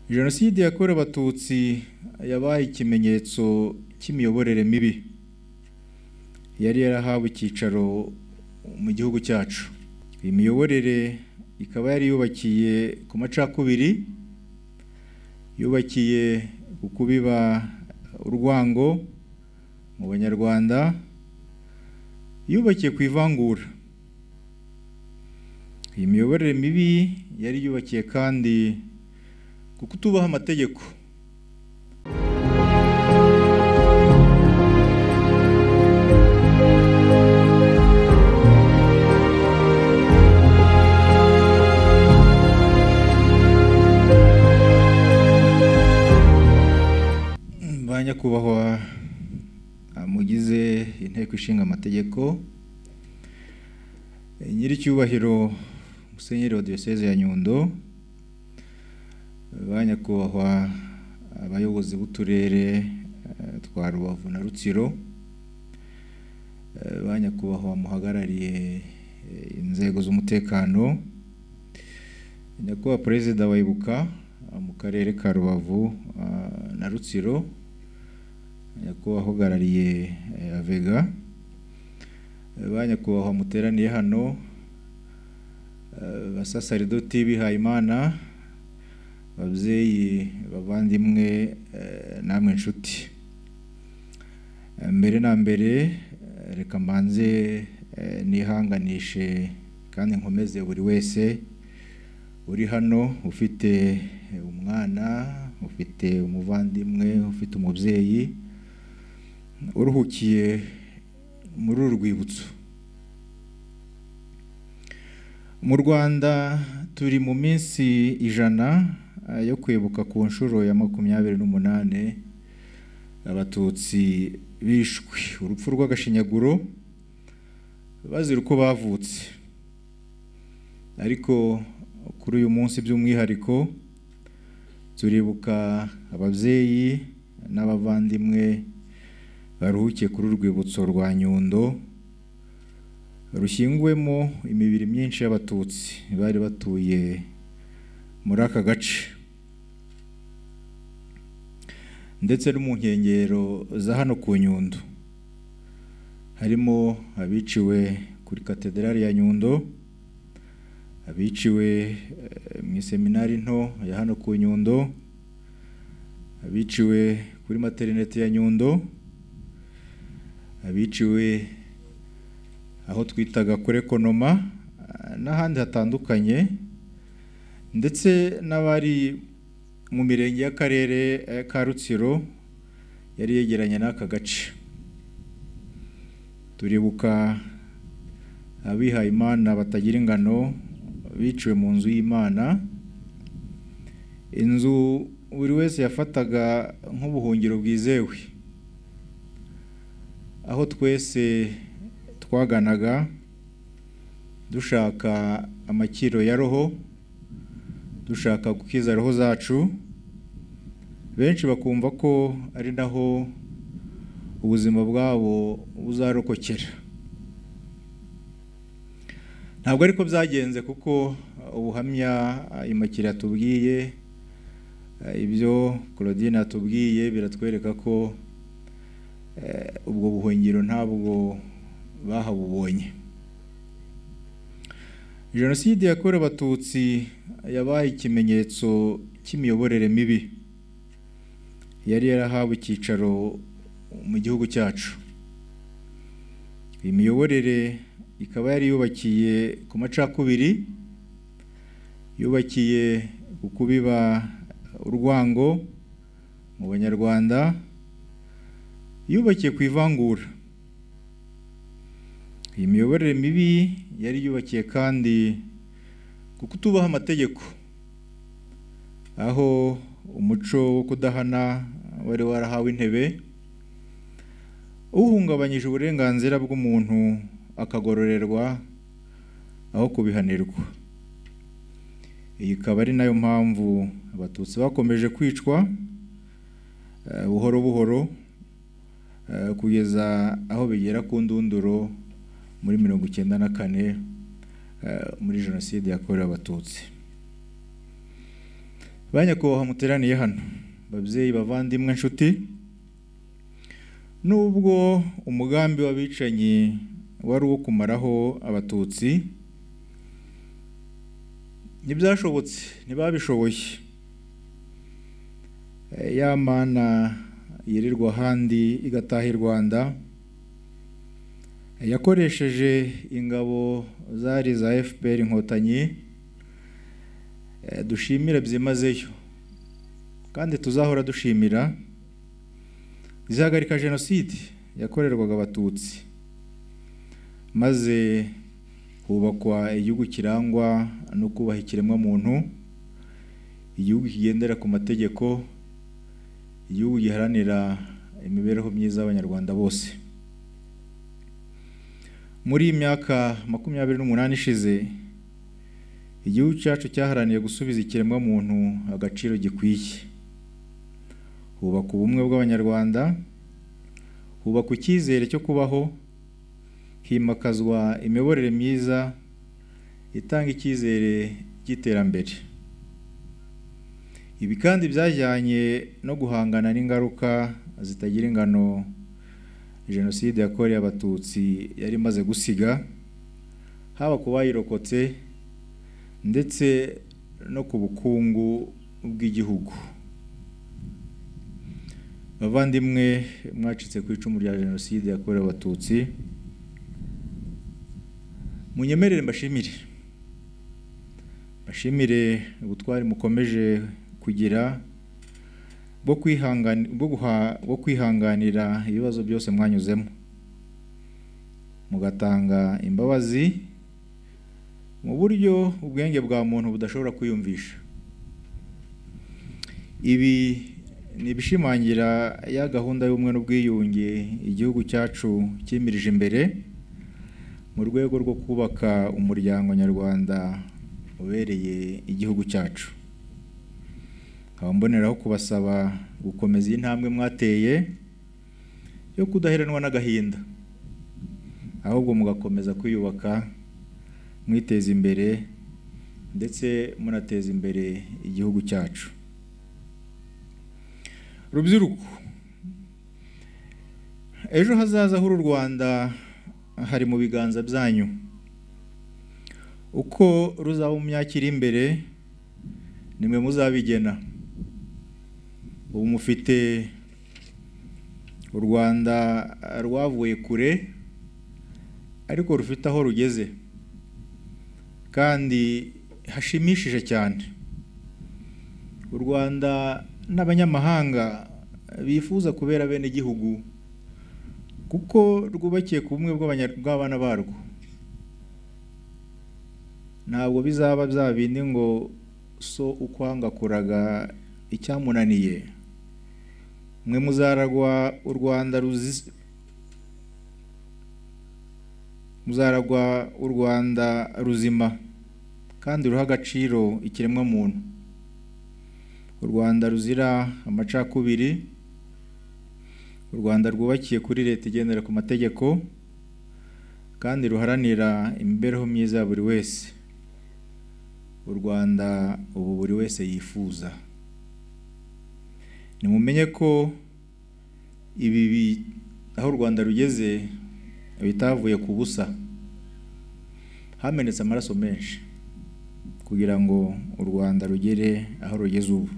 jenoside yakorewe abatutsi yabaye ikimenyetso cy'imiyoborere mibi yari yarahawe icyicaro mu gihugu cyacu iyi miyoborere ikaba yari yubakiye ku macakubiri yubakiye ku kubiba urwango mu banyarwanda yubakiye ku ivangura iyi miyoborere mibi yari yubakiye kandi ku kutubaha amategeko ba nyakubahwa mugize inteko ishinga amategeko nyiricyubahiro musenyeri wa diyoseze ya nyundo ba nyakubahwa abayobozi b'uturere eh, twa rubavu na rutsiro eh, ba nyakubahwa muhagarariye eh, inzego z'umutekano nyakubahwa perezida wa ibuka ah, mu karere ka rubavu ah, na rutsiro nyakubahwa uhagarariye eh, avega Eh, ba nyakubahwa muteraniye hano eh, basasaridoti bihayimana babyeyi bavandimwe eh, namwe inshuti Eh, mbere na mbere eh, reka mbanze eh, nihanganishe kandi nkomeze buri wese uri hano ufite eh, umwana ufite umuvandimwe ufite umubyeyi uruhukiye muri uru rwibutso mu rwanda turi mu minsi ijana eh, yo kwibuka ku nshuro ya makumyabiri n'umunane abatutsi bishwe urupfu rw'agashinyaguro bazira uko bavutse ariko kuri uyu munsi by'umwihariko turibuka ababyeyi n'abavandimwe baruhukiye kuri uru rwibutso rwa nyundo rushyinguwemo imibiri myinshi y'abatutsi bari batuye muri aka gace ndetse no mu nkengero za hano ku nyundo harimo abiciwe kuri katedrali ya nyundo abiciwe eh, mu iseminari nto ya hano ku nyundo abiciwe kuri materinete ya nyundo abiciwe aho twitaga kuri ekonoma ah, n'ahandi hatandukanye ndetse n'abari mu mirenge y'akarere eh, ka rutsiro yari yegeranye n'aka gace turibuka abihaye imana batagira ingano biciwe mu nzu y'imana inzu buri wese yafataga nk'ubuhungiro bwizewe aho twese twaganaga dushaka amakiro ya roho dushaka gukiza roho zacu benshi bakumva ko ari naho ubuzima bwabo buzarokokera ntabwo ariko byagenze kuko ubuhamya imakira yatubwiye ibyo claudine yatubwiye biratwereka ko eh, ubwo buhungiro ntabwo bahabubonye jenoside yakorewe abatutsi yabaye ikimenyetso cy'imiyoborere mibi yari yarahawe icyicaro mu gihugu cyacu iyi miyoborere ikaba yari yubakiye ku macakubiri yubakiye ku kubiba urwango mu banyarwanda yubakiye ku ivangura iyi miyoborere mibi yari yubakiye kandi ku kutubaha amategeko aho umuco wo kudahana wari warahawe intebe uhungabanyije uburenganzira bw'umuntu akagororerwa aho kubihanirwa iyi ikaba ari nayo mpamvu abatutsi bakomeje kwicwa eh, buhoro buhoro eh, kugeza aho bigera ku ndunduro muri mirongo icyenda na kane eh, muri jenoside yakorewe abatutsi ba nyakubahwa muteraniye hano babyeyi bavandimwe nshuti nubwo umugambi w'abicanyi wari uwo kumaraho abatutsi ntibyashobotse ntibabishoboye Eh, ya mana yirirwa ahandi igataha i rwanda eh, yakoresheje ingabo zari iza fpr inkotanyi eh, dushimira byimazeyo kandi tuzahora dushimira zihagarika jenoside yakorerwaga abatutsi maze hubakwa igihugu kirangwa no kubaha ikiremwamuntu igihugu kigendera ku mategeko igihugu giharanira imibereho myiza y'abanyarwanda bose muri iyi myaka makumyabiri n'umunani ishize igihugu cyacu cyaharaniye gusubiza ikiremwamuntu agaciro gikwiye hubaka ubumwe bw'abanyarwanda hubakwa icyizere cyo kubaho himakazwa imiyoborere myiza itanga icyizere cy'iterambere ibi kandi byajyanye no guhangana n'ingaruka zitagira ingano jenoside yakorewe abatutsi yari imaze gusiga haba ku bayirokotse ndetse no ku bukungu bw'igihugu bavandimwe mwacitse ku icumu rya jenoside yakorewe abatutsi munyemerere mbashimire mbashimire ubutwari mukomeje kugira bwo kwihangani- bwo guha- bwo kwihanganira ibibazo byose mwanyuzemo mugatanga imbabazi mu buryo ubwenge bwa muntu budashobora kwiyumvisha ibi ni ibishimangira ya gahunda y'ubumwe n'ubwiyunge igihugu cyacu cyimirije imbere mu rwego rwo kubaka umuryango nyarwanda ubereye igihugu cyacu nkaba mboneraho kubasaba gukomeza iyi ntambwe mwateye yo kudaheranwa n'agahinda ahubwo mugakomeza kwiyubaka mwiteza imbere ndetse munateza imbere igihugu cyacu rubyiruko ejo hazaza h'uru rwanda hari mu biganza byanyu uko ruzaba mu myaka iri imbere nimwe muzabigena ubu mufite u rwanda rwavuye kure ariko rufite aho rugeze kandi hashimishije cyane u rwanda n'abanyamahanga bifuza kubera bene igihugu kuko rwubakiye ku bumwe bw'abanya- bw'abana barwo ntabwo bizaba bya bindi ngo so ukwanga kuraga icyamunaniye mwe muzaragwa u rwanda ruzi- muzaragwa u rwanda ruzima kandi ruha agaciro ikiremwamuntu u rwanda ruzira amacakubiri u rwanda rwubakiye kuri leta igendera ku mategeko kandi ruharanira imibereho myiza ya buri wese u rwanda ubu buri wese yifuza nimumenye ko ibi bi- aho u rwanda rugeze bitavuye ku busa hamenetse amaraso menshi kugira ngo u rwanda rugere aho rugeze ubu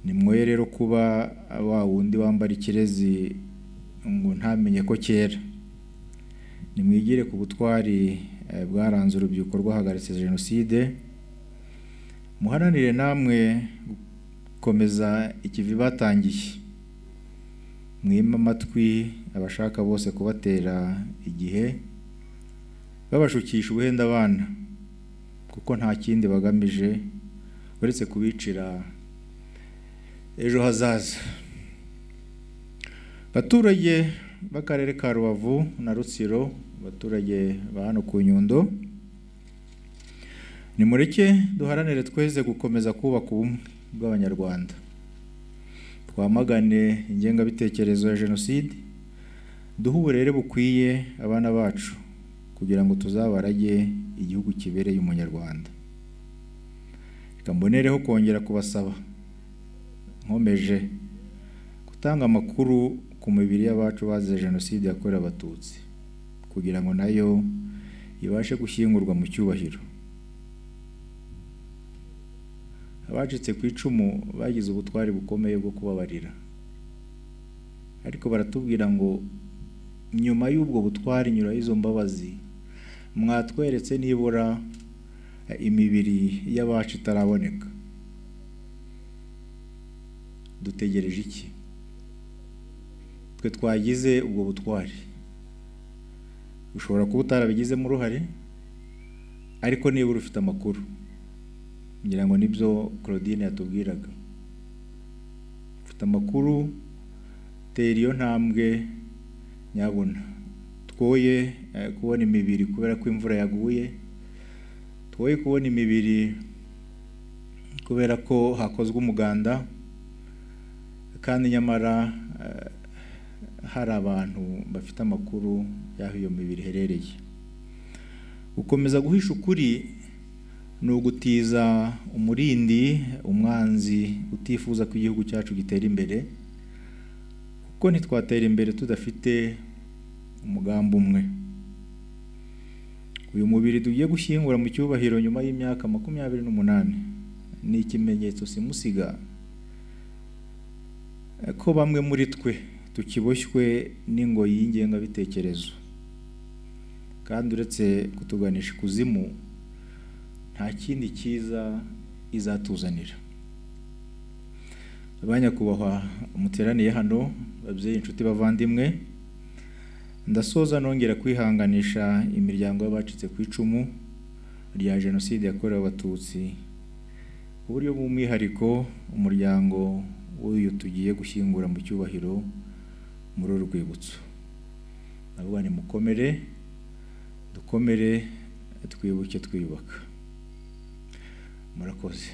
ni mwoye rero kuba wa wundi wambara ikirezi ngo ntamenye ko kera nimwigire ku butwari eh, bwaranze urubyiruko rwahagaritse jenoside muharanire namwe gukomeza ikivi batangiye mwime amatwi abashaka bose kubatera igihe babashukisha ubuhenda abana kuko nta kindi bagamije uretse kubicira ejo hazaza abaturage b'akarere ka rubavu na rutsiro abaturage ba hano ku nyundo nimureke duharanire tweze gukomeza kubaka ubumwe bw'abanyarwanda twamagane ingengabitekerezo ya jenoside duhe uburere bukwiye abana bacu kugira ngo tuzabarage igihugu kibereye umunyarwanda reka mbonereho kongera kubasaba nkomeje gutanga amakuru ku mibiri y'abacu bazize jenoside yakorewe abatutsi kugira ngo nayo ibashe gushyingurwa mu cyubahiro abacitse ku icumu bagize ubutwari bukomeye bwo kubabarira ariko baratubwira ngo nyuma y'ubwo butwari nyura y'izo mbabazi mwatweretse nibura imibiri y'abacu itaraboneka dutegereje iki twe twagize ubwo butwari ushobora kuba utarabigizemo uruhare ariko nibura ufite amakuru ngira ngo nibyo claudine yatubwiraga ufite amakuru tera iyo ntambwe nyabuna twoye kubona imibiri kubera ko imvura yaguye twoye kubona imibiri kubera ko hakozwe umuganda kandi nyamara hari abantu bafite amakuru y'aho iyo mibiri iherereye gukomeza guhisha ukuri ni ugutiza umurindi umwanzi utifuza ko igihugu cyacu gitera imbere kuko ntitwatera imbere tudafite umugambi umwe uyu mubiri tugiye gushyingura mu cyubahiro nyuma y'imyaka makumyabiri n'umunani ni ikimenyetso simusiga ko bamwe muri twe tukiboshywe n'ingoyi y'ingengabitekerezo kandi uretse kutuganisha ikuzimu nta kindi cyiza izatuzanira abanyakubahwa muteraniye hano babyeyi inshuti bavandimwe ndasoza nongera kwihanganisha imiryango y'abacitse ku icumu rya jenoside yakorewe abatutsi ku buryo bw'umwihariko umuryango w'uyu tugiye gushyingura mu cyubahiro muri uru rwibutso ndavuga ni mukomere dukomere twibuke twiyubaka murakoze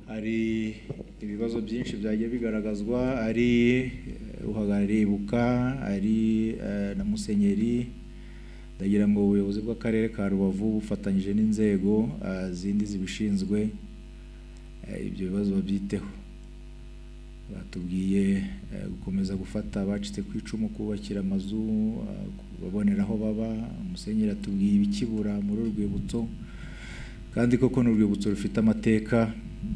hari ibibazo byinshi byagiye bigaragazwa ari uhagarariye ibuka ari na musenyeri ndagira ngo ubuyobozi bw'akarere ka rubavu bufatanyije n'inzego zindi zibishinzwe ibyo bibazo babyiteho batubwiye gukomeza gufata abacitse ku icumu kubakira amazu babonera aho baba umusenyeri atubwiye ibikibura muri urwibutso kandi koko ni urwibutso rufite amateka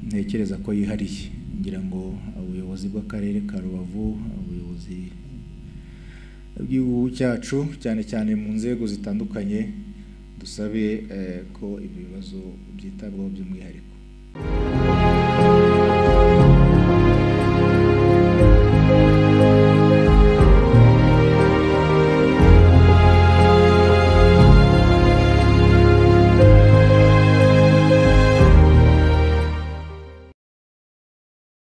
ntekereza ko yihariye ngira ngo ubuyobozi bw'akarere ka rubavu ubuyobozi bw'igihugu cyacu cyane cyane mu nzego zitandukanye dusabe ko ibi bibazo byitabwaho by'umwihariko